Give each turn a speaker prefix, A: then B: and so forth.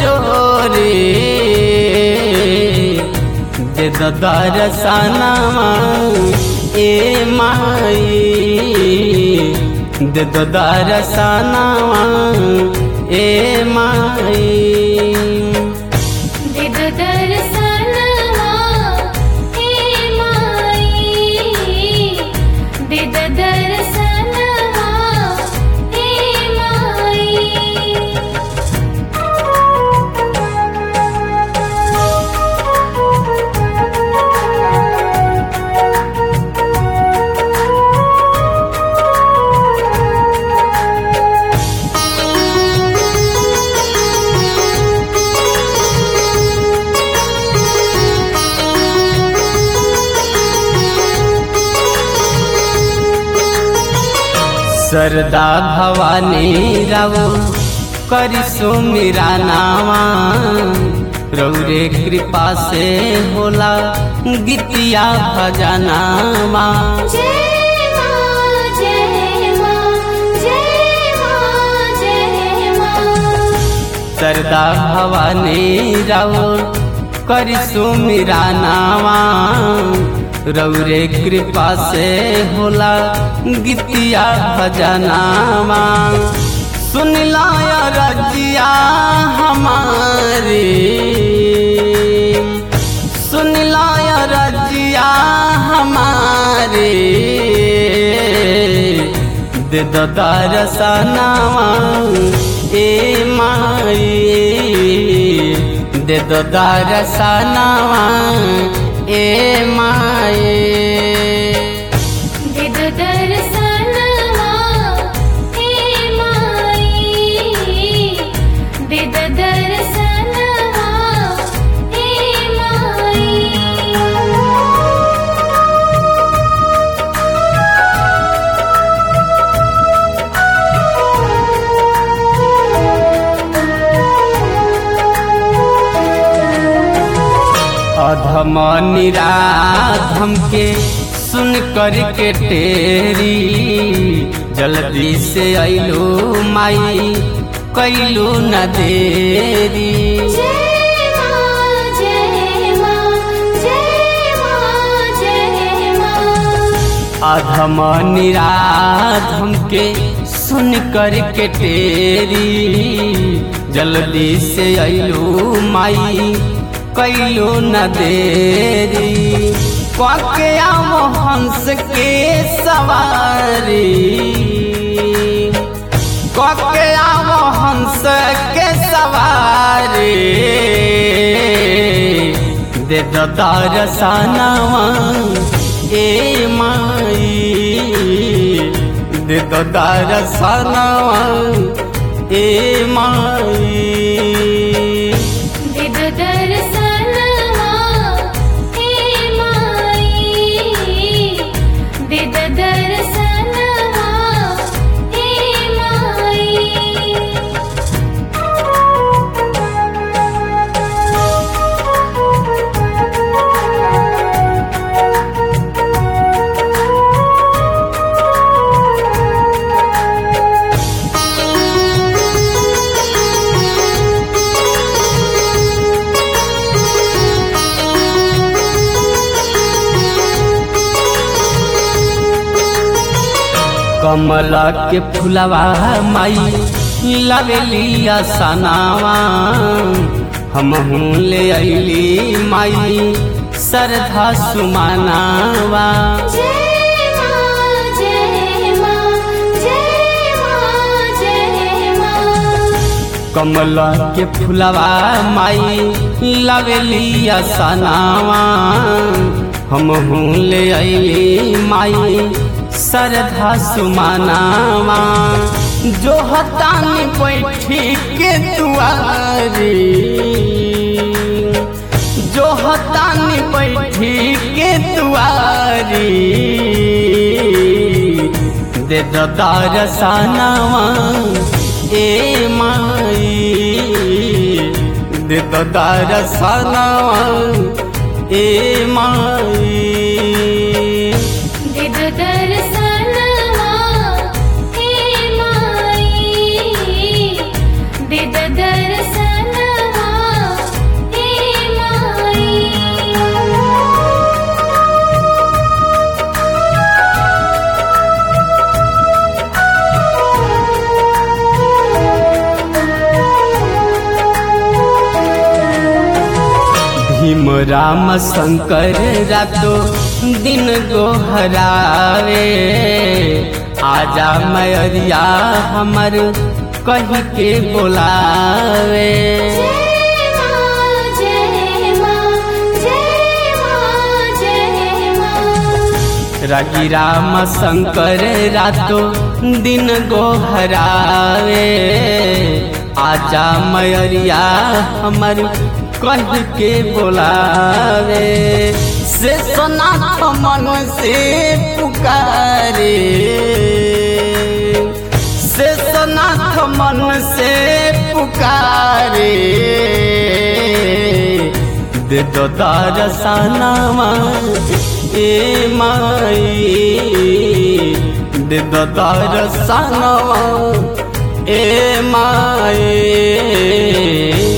A: जोरे दे दो दरसनवा ए माई दे दो दरसनवा ए माई
B: दे दो दर्शनवा हे माई दे दो दर्शनवा हे माई
A: सरदा भवानी राव करिसो मेरा नावा रौरे कृपा से होला गीतिया भजनावा
B: जय मां जय मां जय मां जय मां
A: सरदा भवानी राव करिसो मेरा नावा रौरे कृपा से होला गीतिया भजनावा सुन लाया रजिया हमारे सुन लाया रजिया हमारे दे दो दरसनावा ए माई दे दो दरसनावा ए माई
B: दे दो दर्शनवा हे माई दे दो दर्शनवा हे माई
A: अधम निराधम के सुन कर के टेरी जल्दी से अइलो माई कैलो न देरी
B: जय मां जय मां जय मां जय मां
A: अधम निराधम के सुन कर के टेरी जल्दी से अइलो माई कैलो न देरी क्वाके आओ हंस के सवारी क्वाके आओ हंस के सवारी दे दो दरसनवा ए माई दे दो दरसनवा ए माई
B: दे दो दर्शनवा हे माई दे दो दर्शनवा हे माई
A: कमला के फुलवा माई लवेलिया सनावा हम ले अली माई सरधा सुमानावा
B: जय मां जय मां जय मां जय मां
A: कमला के फुलवा माई लवेलिया सनावा हम ले अली माई सरधा सुमानावा जो हतानी बैठी के दुआरी जो हतानी बैठी के दुआरी दे दो दरसनवा ए माई दे दो दरसनवा ए माई
B: दे दो दर्शनवा हे माई दे दो दर्शनवा
A: भीम राम शंकर रातो दिन गोहरावे आजा मैरिया हमर कही के बोलावे
B: जय मां जय मां जय मां जय मां
A: रागी राम शंकर रातो दिन गोहरावे आजा मैरिया हमर कह के बोलावे से सोनाथ मन से पुकारे से सोनाथ मन से पुकारे दे दो दरसनावा ए माई दे दो दरसनावा ए माई